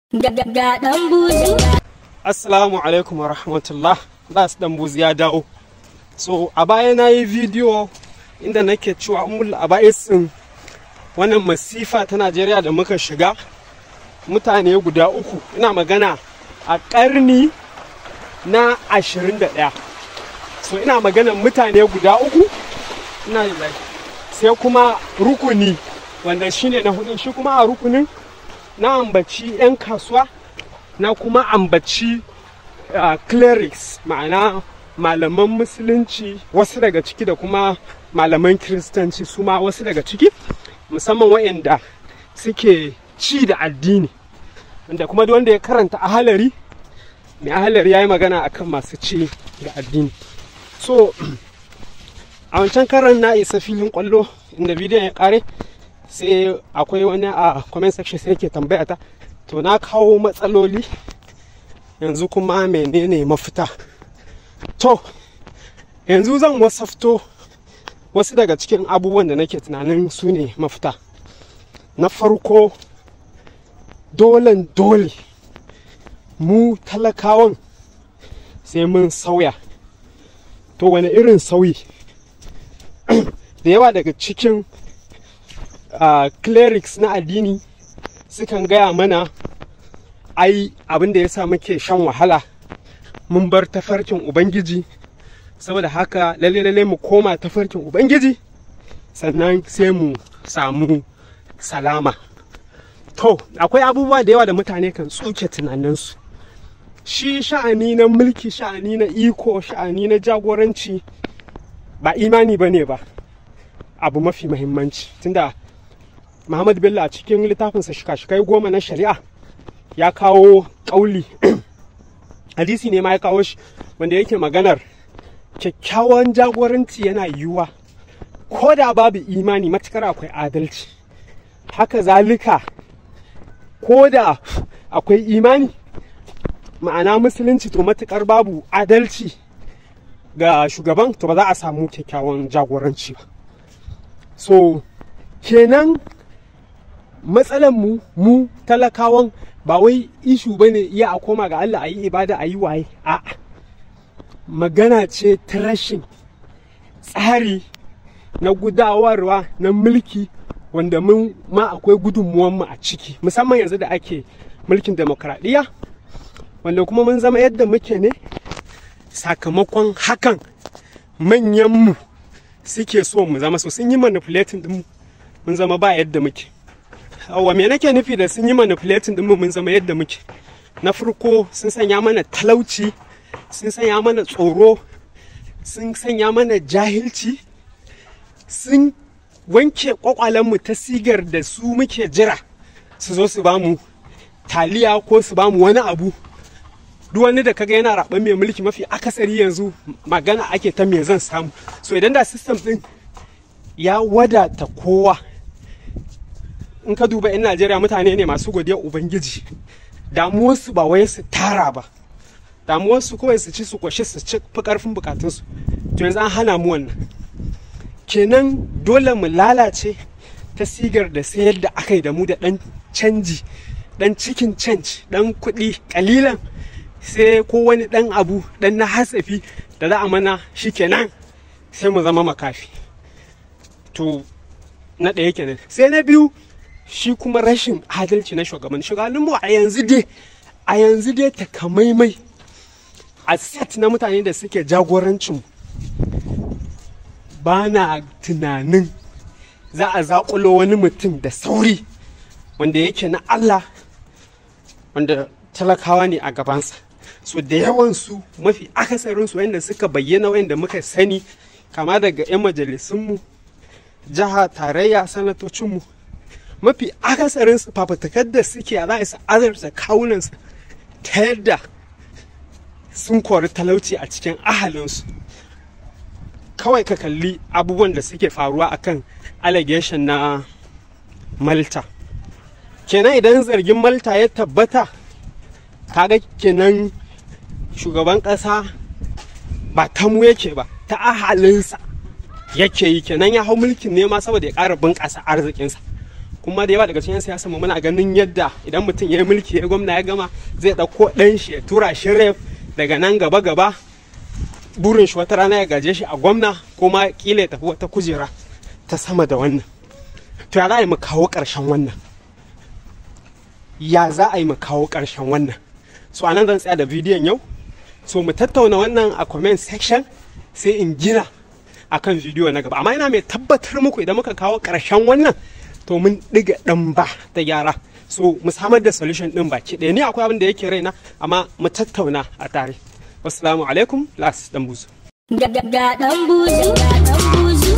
Ga ɗan buzu. Assalamu alaikum wa rahmatullah. Das dan buzi ya dawo. So a baya na yi bidiyo inda nake cewa umul aba'isin wannan masifa ta Najeriya da muka shiga mutane guda uku ina magana a ƙarni na ashirin da ɗaya. So ina magana mutane guda uku ina sai kuma rukuni wanda shine na hudu shi kuma a rukunin na ambaci 'yan kasuwa na kuma ambaci uh, clerics ma'ana malaman musulunci wasu daga ciki da kuma malaman kiristanci su ma wasu daga ciki musamman waɗanda suke ci da addini wanda kuma duk wanda ya karanta ahalari mai ahalari ya yi magana akan masu ci da addini so a wancan karan na isa filin kwallo inda bidiyon ya kare sai akwai wani a comment section sai yake tambaya ta to na kawo matsaloli yanzu kuma menene mafita to yanzu zan wasafto wasu daga cikin abubuwan da nake tunanin su ne mafita na farko dolen dole mu talakawan sai mun sauya to wani irin sauyi da yawa daga cikin uh, clerics na addini sukan gaya mana ai abin da ya sa muke shan wahala mun bar tafarkin ubangiji saboda haka lalle lalle mu koma tafarkin ubangiji sannan sai mu samu salama to akwai abubuwa da yawa da mutane kan tsuke tunaninsu shi sha'ani na mulki sha'ani na iko sha'ani na jagoranci ba imani ba ne ba abu mafi mahimmanci tunda Muhammad Bello a cikin littafinsa shika-shikai goma na shari'a ya kawo ƙauli hadisi ne ma ya kawo shi wanda yake maganar kyakkyawan jagoranci yana yiwuwa ko da babu imani matukar akwai adalci haka zalika ko da akwai imani ma'ana musulunci to matukar babu adalci ga shugaban to ba za a samu kyakkyawan jagoranci ba so kenan matsalan mu mu talakawan ba wai ishu ba ne iya a koma ga Allah a yi ibada a yi waye a magana ce ta rashin tsari na gudawarwa na mulki wanda mun ma akwai gudunmuwanmu a ciki musamman yanzu da ake mulkin demokradiyya wanda kuma mun zama yadda muke ne sakamakon hakan manyanmu suke so mu zama so sun yi manipulating din mun zama ba yadda muke wa me nake nufi da sun yi manipulating din mun zama yadda muke na farko sun sanya mana talauci sun sanya mana tsoro sun sanya mana jahilci sun wanke kwakwalenmu ta sigar da su muke jira su zo su bamu taliya ko su bamu wani abu duk wani da kaga yana raɓar mai mulki mafi akasari yanzu magana ake ta me zan samu so idan da system din ya wadata kowa in ka duba 'yan najeriya mutane ne masu godiya ubangiji damuwarsu ba wai su tara ba damuwarsu kawai su ci su kwashe su ci fi karfin bukatunsu to yanzu an hana mu wannan kenan dole mu lalace ta sigar da sayar da aka yi da mu da dan canji dan cikin canji dan kuɗi kalilan sai ko wani dan abu dan na hasafi da za a mana shi kenan sai mu zama makafi to na ɗaya kenan sai na biyu shi kuma rashin adalci na shugaban shugabanninmu a yanzu dai a yanzu dai takamaimai a set na mutane da suke jagorancin ba na tunanin za a zaƙulo wani mutum da sauri wanda yake na Allah wanda talakawa ne a gabansa so da yawansu mafi akasarinsu wanda suka bayyana wanda muka sani kama daga 'yan majalisunmu jiha tarayya sanatocinmu mafi akasarin su fafatakar da suke a za su azarta kawunansu ta yadda sun kori talauci a cikin ahalinsu kawai ka kalli abubuwan da suke faruwa akan allegation na malta kenan idan zargin malta ya tabbata kaga kenan shugaban ƙasa ba tamu yake ba ta ahalinsa yake yi kenan ya hau mulkin nema saboda ya ƙara bunƙasa arzikinsa kuma da yawa daga cikin siyasa mu muna ganin yadda idan mutum ya yi mulki ya gwamna ya gama zai ɗauko ɗan shi ya tura shi ref daga nan gaba gaba burin shi wata rana ya gaje shi a gwamna ko ma kila ya tafi wata kujera ta sama da wannan to ya za a yi mu kawo ƙarshen wannan ya za a yi mu kawo ƙarshen wannan so anan zan tsaya da bidiyon yau so mu tattauna wannan a comment section sai in gina akan bidiyo na gaba amma ina mai tabbatar muku idan muka kawo ƙarshen wannan to mun ɗiga ɗan ba ta gyara so mu samar da solution ɗin baki ɗaya ni akwai abin da yake raina amma mu tattauna a tare wassalamu alaikum las dan buzu Ga ɗan buzu, ga ɗan buzu.